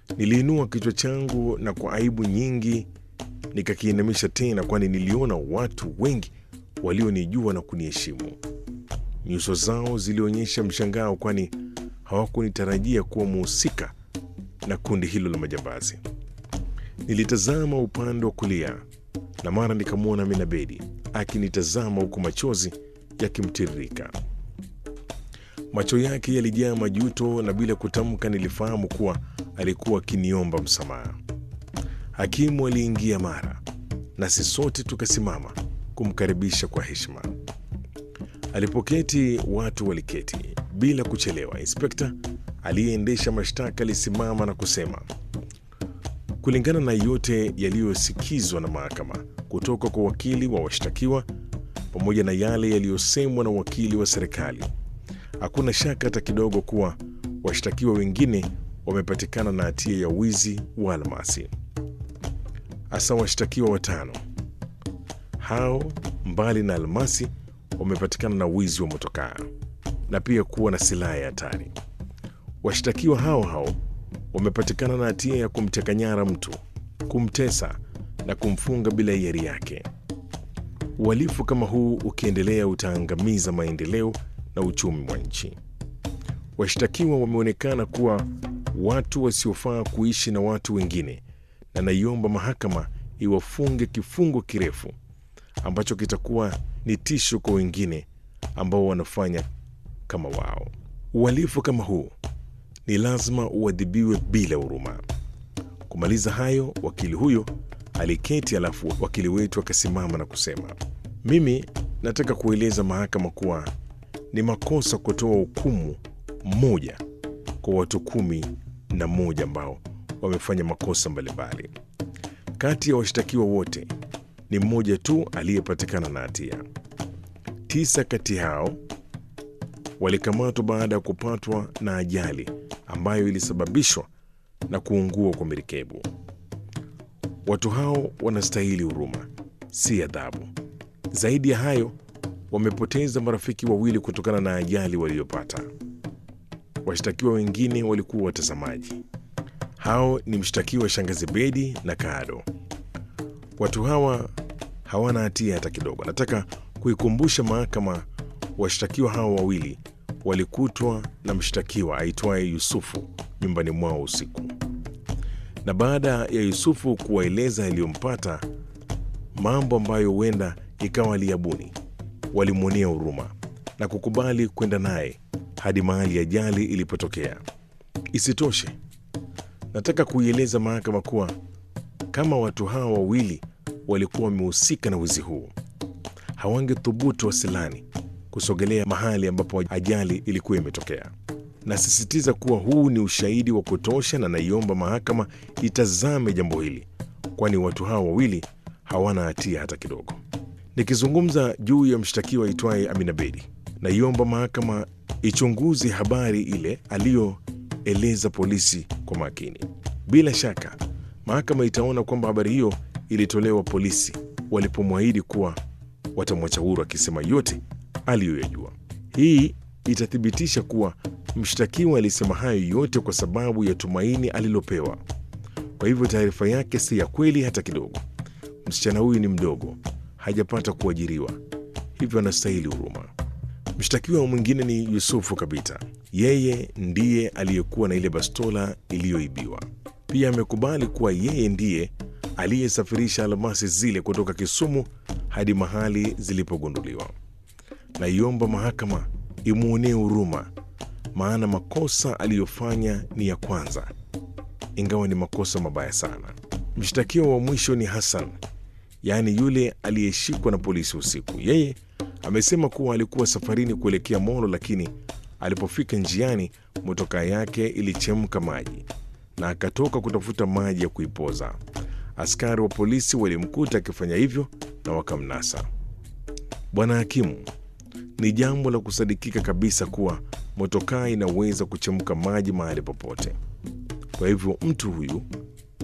Niliinua kichwa changu na kwa aibu nyingi nikakiinamisha tena, kwani niliona watu wengi walionijua na kuniheshimu. Nyuso zao zilionyesha mshangao, kwani hawakunitarajia kuwa muhusika na kundi hilo la majambazi. Nilitazama upande wa kulia na mara nikamwona Minabedi akinitazama huku machozi yakimtiririka. Macho yake yalijaa majuto, na bila kutamka nilifahamu kuwa alikuwa akiniomba msamaha. Hakimu aliingia mara, nasi sote tukasimama kumkaribisha kwa heshima. Alipoketi watu waliketi bila kuchelewa. Inspekta aliyeendesha mashtaka alisimama na kusema, kulingana na yote yaliyosikizwa na mahakama kutoka kwa wakili wa washtakiwa pamoja na yale yaliyosemwa na wakili wa serikali, hakuna shaka hata kidogo kuwa washtakiwa wengine wamepatikana na hatia ya wizi wa almasi, hasa washtakiwa watano hao, mbali na almasi, wamepatikana na wizi wa motokaa na pia kuwa na silaha ya hatari. Washtakiwa hao hao wamepatikana na hatia ya kumteka nyara mtu, kumtesa na kumfunga bila hiari yake. Uhalifu kama huu ukiendelea utaangamiza maendeleo na uchumi wa nchi. Washtakiwa wameonekana kuwa watu wasiofaa kuishi na watu wengine, na naiomba mahakama iwafunge kifungo kirefu ambacho kitakuwa ni tisho kwa wengine ambao wanafanya kama wao. Uhalifu kama huu ni lazima uadhibiwe bila huruma. Kumaliza hayo, wakili huyo aliketi, alafu wakili wetu akasimama na kusema, mimi nataka kueleza mahakama kuwa ni makosa kutoa hukumu moja kwa watu kumi na moja ambao wamefanya makosa mbalimbali. Kati ya washtakiwa wote ni mmoja tu aliyepatikana na hatia. Tisa kati hao walikamatwa baada ya kupatwa na ajali ambayo ilisababishwa na kuungua kwa merikebu. Watu hao wanastahili huruma, si adhabu. Zaidi ya hayo, wamepoteza marafiki wawili kutokana na ajali waliyopata. Washtakiwa wengine walikuwa watazamaji. Hao ni mshtakiwa Shangazi Bedi na Kado. Watu hawa hawana hatia hata kidogo. Nataka kuikumbusha mahakama, washtakiwa hawa wawili walikutwa na mshtakiwa aitwaye Yusufu nyumbani mwao usiku, na baada ya Yusufu kuwaeleza yaliyompata, mambo ambayo huenda ikawa aliyabuni, walimwonea huruma na kukubali kwenda naye hadi mahali ajali ilipotokea. Isitoshe, nataka kuieleza mahakama kuwa kama watu hawa wawili walikuwa wamehusika na wizi huu, hawangethubutu wasilani kusogelea mahali ambapo ajali ilikuwa imetokea. Nasisitiza kuwa huu ni ushahidi wa kutosha, na naiomba mahakama itazame jambo hili, kwani watu hawa wawili hawana hatia hata kidogo. Nikizungumza juu ya mshtakiwa aitwaye Amina Bedi, naiomba mahakama ichunguze habari ile aliyoeleza polisi kwa makini. Bila shaka mahakama itaona kwamba habari hiyo ilitolewa polisi walipomwahidi kuwa watamwacha huru, akisema yote aliyoyajua. Hii itathibitisha kuwa mshtakiwa alisema hayo yote kwa sababu ya tumaini alilopewa. Kwa hivyo taarifa yake si ya kweli hata kidogo. Msichana huyu ni mdogo, hajapata kuajiriwa, hivyo anastahili huruma. Mshtakiwa mwingine ni Yusufu Kabita. Yeye ndiye aliyekuwa na ile bastola iliyoibiwa. Pia amekubali kuwa yeye ndiye aliyesafirisha almasi zile kutoka Kisumu hadi mahali zilipogunduliwa. Naiomba mahakama imwonee huruma, maana makosa aliyofanya ni ya kwanza, ingawa ni makosa mabaya sana. Mshtakiwa wa mwisho ni Hassan, yaani yule aliyeshikwa na polisi usiku. Yeye amesema kuwa alikuwa safarini kuelekea Molo, lakini alipofika njiani motokaa yake ilichemka maji na akatoka kutafuta maji ya kuipoza. Askari wa polisi walimkuta akifanya hivyo na wakamnasa. Bwana hakimu, ni jambo la kusadikika kabisa kuwa motokaa inaweza kuchemka maji mahali popote. Kwa hivyo mtu huyu